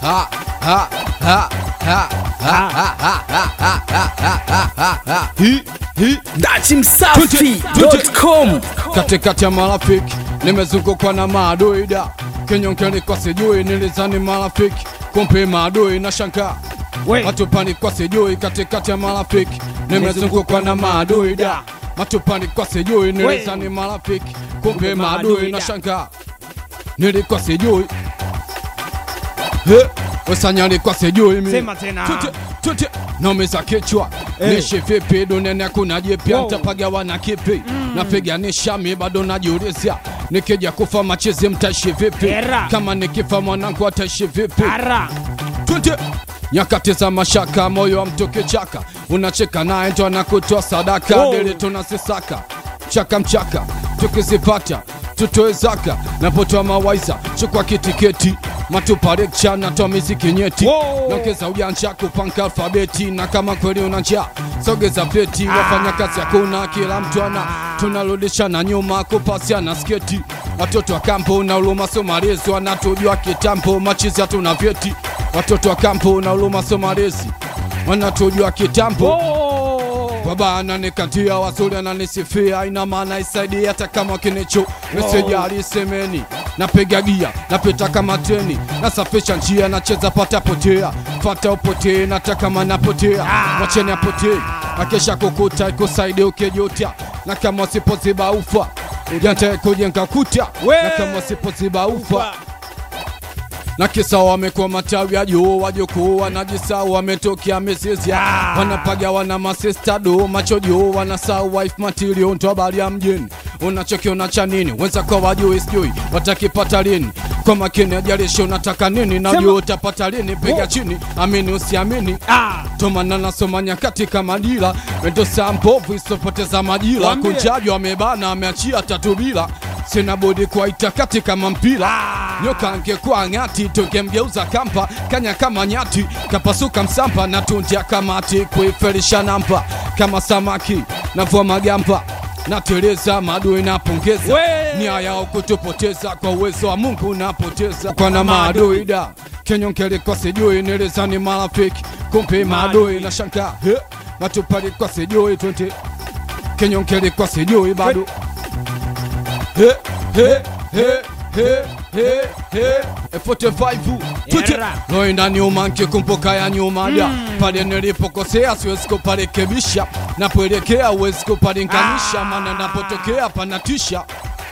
ha, ha, ha, ha, ha, ha, ha, ha, ha, ha, ha, ha, ha. Hi, hi. dachimsafi.com katikati ya marafiki nimezungukwa na madoida kenyongeli kwa sijui nilizani marafiki kumpe maadui na shangaa matupani kwa sijui katikati ya marafiki nimezungukwa na madoida matupani kwa sijui nilizani marafiki kumpe maadui na shangaa nilikuwa sijui He, wesanyali kwa sijui mi Sema tena. Tute, tute, naumiza kichwa nishi vipi duniani hakuna jipya Wow. ntapagawa na kipi napiganisha mi bado najiulizia nikija kufa machizi mtaishi vipi Era. kama nikifa mwanangu ataishi vipi ara Twende. nyakati za mashaka moyo wa mtu kichaka unacheka naye ndo anakutoa sadaka Wow. dili tunasisaka mchaka mchaka tukizipata tutoe zaka napotoa mawaiza chukua kitiketi matupa lekcha natoa miziki nyeti Wow. naongeza ujanja kupanga alfabeti na kama kweli una njaa sogeza pleti wafanya kazi hakuna kila mtu ana tunarudishana nyuma kupasiana sketi watoto wa kampo na uluma somalezi wanatujua kitambo machizi hatuna vyeti watoto wa kampo na uluma somalezi wanatujua kitambo baba ananikatia wazuri ananisifia ina maana isaidi hata kama kinicho meseji alisemeni napiga gia napita kama treni nasafisha njia nacheza pata potea fata upotee nataka manapotea wacheni apotee akesha kukuta ikusaidi ukijuta na kama usipoziba ufa ujante kujenga kuta We. na kama usipoziba ufa na kisa wamekuwa matawi ya juu wajukuu wanajisau wametokea mizizi Ah. wanapaga wana masista do macho juu wanasau wife material ndo habari ya mjini unachokiona cha nini wenza kwa wajui sijui watakipata lini kwa makini ajalishi unataka nini najua Sema. utapata lini piga Oh. chini amini usiamini ah. tomana nasoma nyakati kama dila endo saa mbovu isopoteza majira Wambie. kunjajwa amebana ameachia tatu bila sina budi kuwaita kati kama mpira Ah. nyoka angekuwa ng'ati tungemgeuza kampa kanya kama nyati kapasuka msampa na tunja kamati kuifelisha nampa kama samaki navua magampa nateleza maadui napongeza We. nia yao kutupoteza kwa uwezo wa mungu napoteza kwa na maadui da kenyongeli kwa sijui nilizani marafiki kumpe maadui na shanka He, matupali kwa sijui twende kenyongeli kwa sijui bado He, he, he, he, he, he. E 45 twende Era. loenda nyuma nkikumbuka ya nyuma da pale nilipokosea siwezi kuparekebisha napoelekea uwezi kupalinganisha Ah. maana napotokea panatisha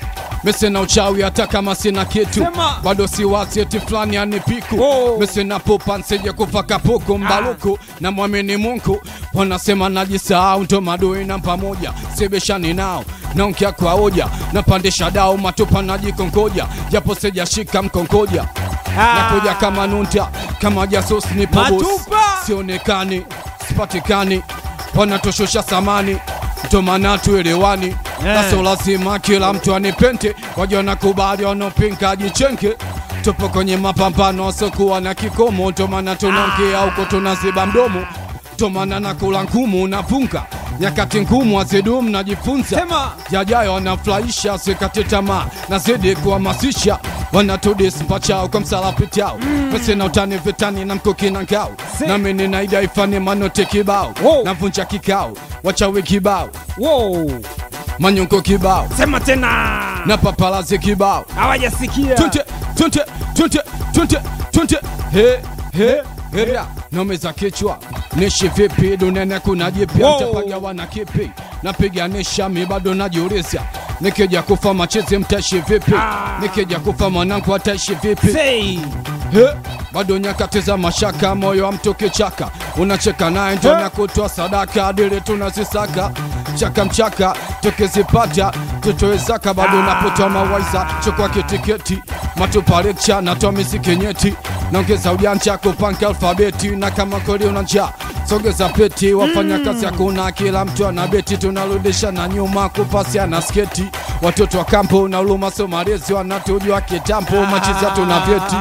mese na uchawi hata kama sina kitu Sema. bado si wasieti fulani anipiku Oh. mese napopa nsije kufa kapuku mbaluku na mwamini mungu wanasema najisahau ndo madui na pamoja sibishani nao naonkia kwa hoja napandisha dao matupa najikongoja japo sijashika mkongoja Ah. nakuja kama nunta kama jasus ni pobos Matupa. sionekani sipatikani wanatoshosha samani ndo maana tuelewani Eh. na sio lazima kila mtu anipente waja nakubali wanaopinga jichenke tupo kwenye mapambano asokuwa na kikomo ndo maana tunaongea huko tunaziba mdomo ndo maana nakula ngumu napunga nyakati ngumu azidumu najifunza Sema. yajayo wanafurahisha sikate tamaa nazidi kuhamasisha wanatudis mpachao kwa msala pitao pese na utani vitani na mkuki na ngao Si. nami ninaida ifanye manote kibao Wow. navunja kikao wachawi kibao wow. manyonko kibao sema tena na papalazi kibao hawajasikia tunte tunte tunte tunte tunte he he heria nomeza kichwa nishi vipi duniani kuna jipya Wow. mtapagawa na kipi napiganisha mi bado najiuliza nikija kufa machizi mtaishi vipi Ah. nikija kufa mwanangu ataishi vipi Say. He, bado nyakati za mashaka, moyo wa mtu kichaka, unacheka naye ndo He. na kutoa sadaka, dili tunazisaka chaka mchaka, tukizipata tutoe zaka, bado napotoa mawaiza, chukua kitiketi, matupa lekcha, natoa miziki nyeti, naongeza ujanja kupanga alfabeti, na kama kweli una njaa sogeza peti, wafanya kazi hakuna, kila mtu ana beti, tunarudisha na nyuma kupasia na sketi, watoto wa kampo na uluma somalezi wanatujua kitambo, machizi hatuna vyeti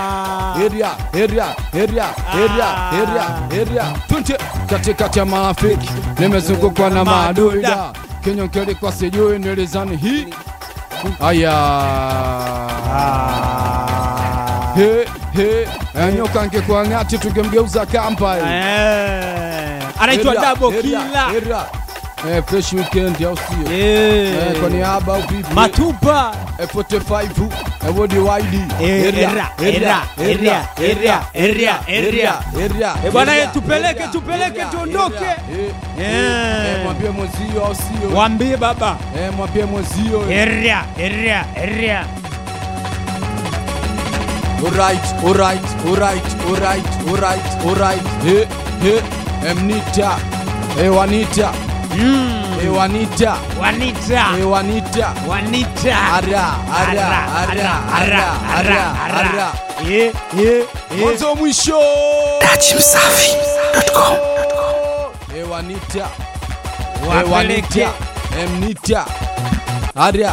area area area area area area tunte katikati ya marafiki nimezungukwa na maadui da kenyokeli kwa sijui nilizani hii aya he he Eh, nyoka angekuwa ng'ati tungemgeuza kamba eh. Eh, anaitwa Area, double area, killer area. Eh, fresh weekend au sio? Eh. Eh, kwa niaba au vipi? matupa Eh, 45 eh, wodi wide. Eh, Area, area, area, area, area, area, area. area, Eh, bwana, area, eh, tupeleke, area, tupeleke, area, tuondoke. area. Eh, Eh. eh, mwambie mwenzio au sio? wambie baba Eh, mwambie mwenzio. eh. area area area Alright, alright, alright, alright, alright, alright. He, he, emnita. Eh, wanita. Eh, wanita. wanita Eh, wanita. wanita Ara, ara, ara, ara, ara, ara. Eh, eh, eh. Mwanzo mwisho. Dachimsafi.com. Eh, wanita. Eh, Wapeleke. wanita. Emnita. Ara.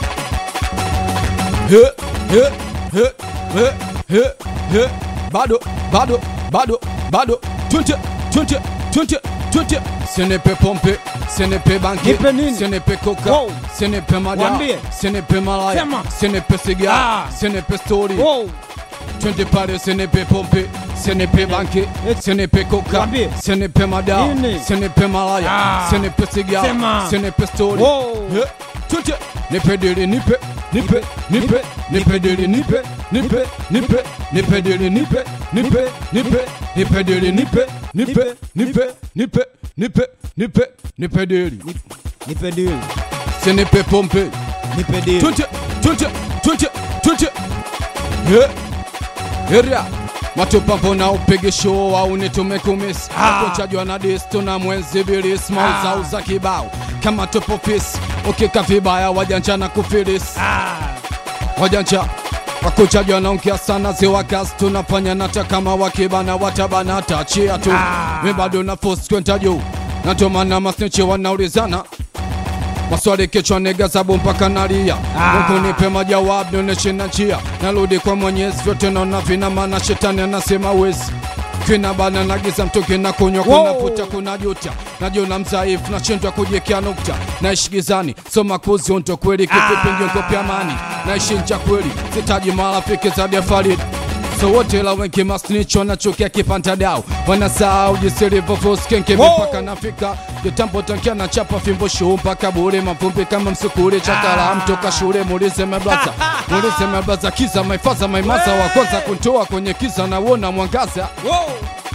He, he, he, he, he, he. Bado, bado, bado, bado. 20, 20, 20, 20. Ce n'est pas pompé, ce n'est pas banqué, Nipe nini? ce n'est pas coca, Wow. ce n'est pas mada, Wambie. ce n'est pas malaya, Sema. ce n'est pas cigare, Ah. ce n'est pas story. Wow. 20 pale ce n'est pas pompé, ce n'est pas banqué, ce n'est pas coca, Wambie. ce n'est pas mada, Nini? ce n'est pas malaya, Ah. ce n'est pas cigare, Sema. ce n'est pas story. Wow. Eh, 20 nipe dili nipe nipe nipe nipe dili nipe nipe nipe nipe dili nipe nipe nipe nipe dili nipe nipe nipe nipe nipe nipe nipe dili nipe deal ce n'est pas pompé nipe deal 20 20 20 20 yeah area matopampo na upige show au nitumekumisi Ah. akochajwa na disto na mwenzi bilis mauzauza kibao kama topo fisi ukika vibaya wajanja na kufilisi ah wajanja wakuchajwa naongea sana ziwa gas tunafanya nata kama wakibana watabana tachia tu Ah. mi bado na force kwenda juu natomana masnichi wanaulizana maswali kichwa nega sabu mpaka nalia Ah. Mungu nipe majawabu nionyeshe na njia narudi kwa mwenyezi vyote naona vina maana shetani anasema wezi kina bana nagiza mtoke na kunywa Wow. kuna puta kuna juta najiona mzaifu nashindwa kujiekea nukta naishi gizani soma kuzionto kweli kipipi ngionkopya amani naishi ncha kweli sitaji marafiki zaidi ya Farid so wote la wengi masnicho nachukia kipanta dao wanasahau jinsi ilivyofuskenge Wow. mipaka nafika kitambo tankia na chapa fimbo shuu mpaka bure mavumbi kama msukuri chakala mtoka shule muulize meblaza muulize meblaza kiza maifaza maimaza wa kwanza kuntoa kwenye kiza na uona mwangaza wow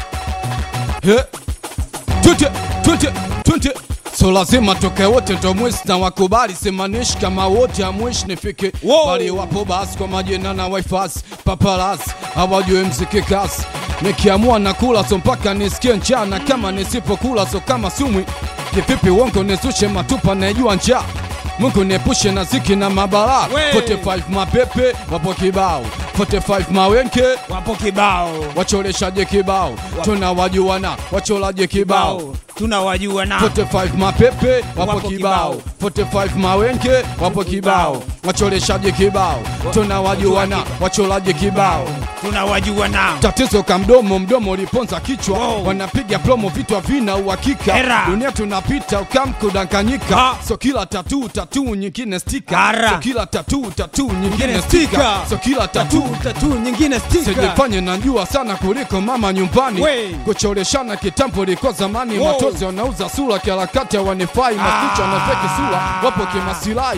He. Twende, twende, twende. So lazima toke wote ndo mwisi na wakubali simanishi kama wote amwishi nifike Wow. bali wapo basi kwa majina na wifasi paparazzi hawajui mziki kasi nikiamua na kula so mpaka nisikie njana kama nisipokula so kama sumwi kivipi uongo nizushe matupa naijua njaa Mungu niepushe na ziki na mabalaa We. 45 mapepe wapo kibao 45 mawenke wapo kibao wachoreshaje kibao tunawajuana wacholaje kibao kibao tunawajua na 45 mapepe wapo Wapo kibao 45 mawenge wapo kibao wachoreshaje kibao tunawajuana wacholaje kibao tunawajua na tatizo ka mdomo mdomo uliponza kichwa Wow. wanapiga promo vitu havina uhakika Era. dunia tunapita ukamkudanganyika Ha. so kila tatu tatu nyingine stika Ara. so kila tatu tatu nyingine Nyingine stika stika. so kila tatu tatu tatu nyingine stika sijifanye najua sana kuliko mama nyumbani We. kuchoreshana kitambo liko zamani Wow. matozi wanauza sura kiharakati wanifai masticho anafeki sura wapo kimasilahi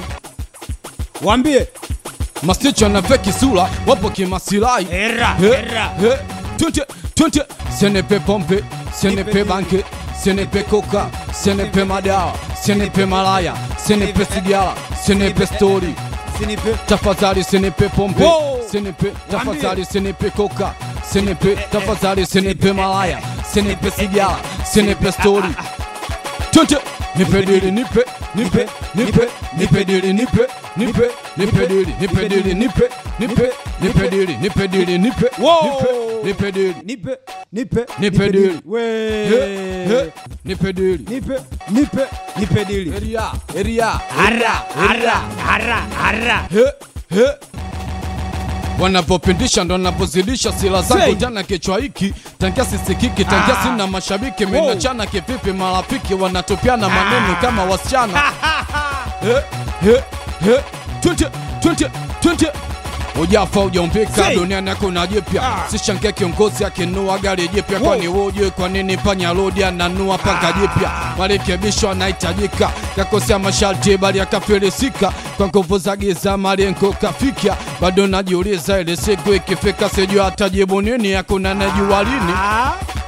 wambie masticho anafeki sura wapo kimasilahi era He, era he, twende, twende. ce n'est pas pompe ce n'est pas banque ce n'est pas coca ce n'est pas madawa ce n'est pas malaya ce n'est pas sigara ce n'est pas story sinipe tafadhali sinipe pompe Wow. sinipe tafadhali sinipe koka sinipe tafadhali sinipe malaya sinipe sigara sinipe stori twende nipe dili nipe nipe nipe nipe dili nipe nipe nipe dili nipe dili nipe nipe nipe dili nipe dili nipe Wow. nipe nipe dili nipe nipe Nipe deal. He, we he, nipe dili nipe nipe nipe dili eria eria ara ara ara ara He, he. wanapopindisha ndo napozidisha sila zangu Say. tana kichwa hiki tangia sisikiki tangia Ah. sina mashabiki Wow. minachana kivipi marafiki wanatupiana maneno kama wasichana He, he, he. Twende, twende, twende. ujafa ujaumbika Say. duniani hakuna jipya sishangia kiongozi akinua gari jipya Wow. kwani wujue kwa nini panya rodi ananua panga jipya marekebisho anahitajika kakosea masharti bali akafilisika kwa nguvu za giza malengo kafikia bado najiuliza ile siku ikifika sijua atajibu nini hakuna najua lini Ah,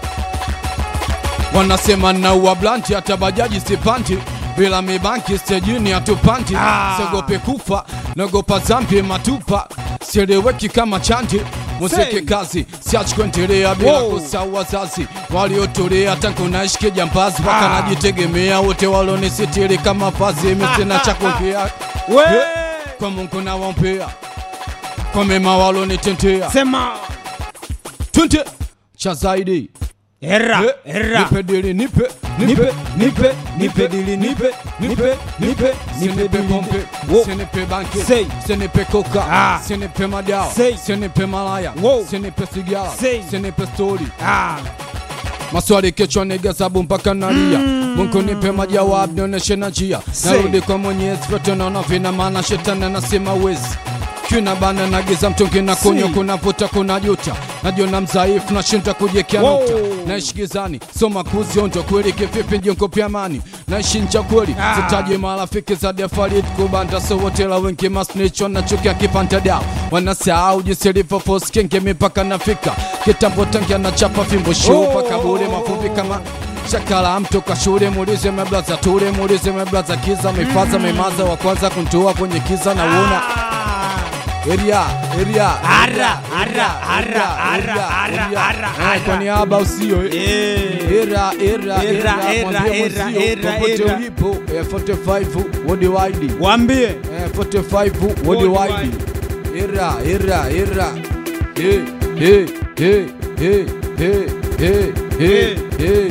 wanasema naua blanti hata bajaji sipandi bila mibanki stejini hatupandi Ah. siogope kufa naogopa zambi matupa sieleweki kama chandi muziki Say. kazi siachi kuendelea bila Wow. kusahau wazazi waliotolea tangu naishi jambazi mpaka Ah. najitegemea wote walonisitiri kama vazi mimi sina cha kuongea we Eh, kwa Mungu nawaombea kwa mema walonitendea sema twende cha zaidi era Eh, era nipe dili nipe nipe nipe nipe dili nipe nipe nipe nipe sinipe dili pompe Wo. sinipe banki Say. sinipe koka Ah. sinipe madawa Say. sinipe malaya Wo. sinipe sigara Say. sinipe stori Ah, maswali kichwa nigesabu mpaka nalia mungu nipe majawabu nionyeshe na njia Say. narudi kwa mwenyezi vyote naona vina maana shetani anasema wezi kuna bana nagiza mtungi na kunywa Say. kuna vuta kuna juta najiona mzaifu nashinda kujekia Wow. nukta naishi gizani soma kuzionja kweli kivipi njongo pya amani naishi ncha kweli Ah. sitaje marafiki za defarit kubanda sowotela wengi masnicho na chuki akipanta dao wanasahau jinsi ilivyofosi kenge mipaka nafika kitambo tangia na chapa fimbo shuu Oh. paka bure mafumbi kama shakala mtu kwa shule muulize meblaza ture muulize meblaza kiza mifaza memaza wa kwanza kuntua kwenye kiza na uona ah. eria eria Ara, ara, ara, ara, ara, ara, ara. kwa niaba usio eh. Eh. Era, era, Era, era, era, mwambie era, mwenzio, era, popote era. ulipo eh, 45 worldwide Waambie eh, 45 worldwide era era era eh eh eh eh eh eh eh eh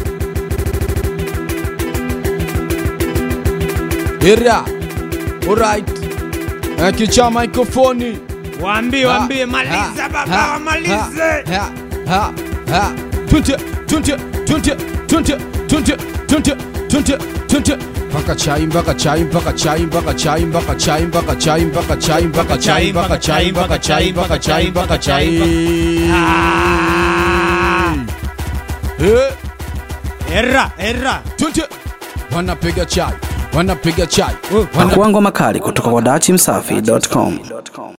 era alright eh, kicha microphone waambie waambie maliza baba wamalize mpaka chai mpaka chai mpaka chai mpaka chai mpaka chai mpaka chai mpaka chai mpaka chai mpaka chai mpaka chai mpaka chai mpaka chai Eh, era era twende. wanapiga chai wanapiga chai Pakuangwa makali kutoka kwa dachimsafi.com.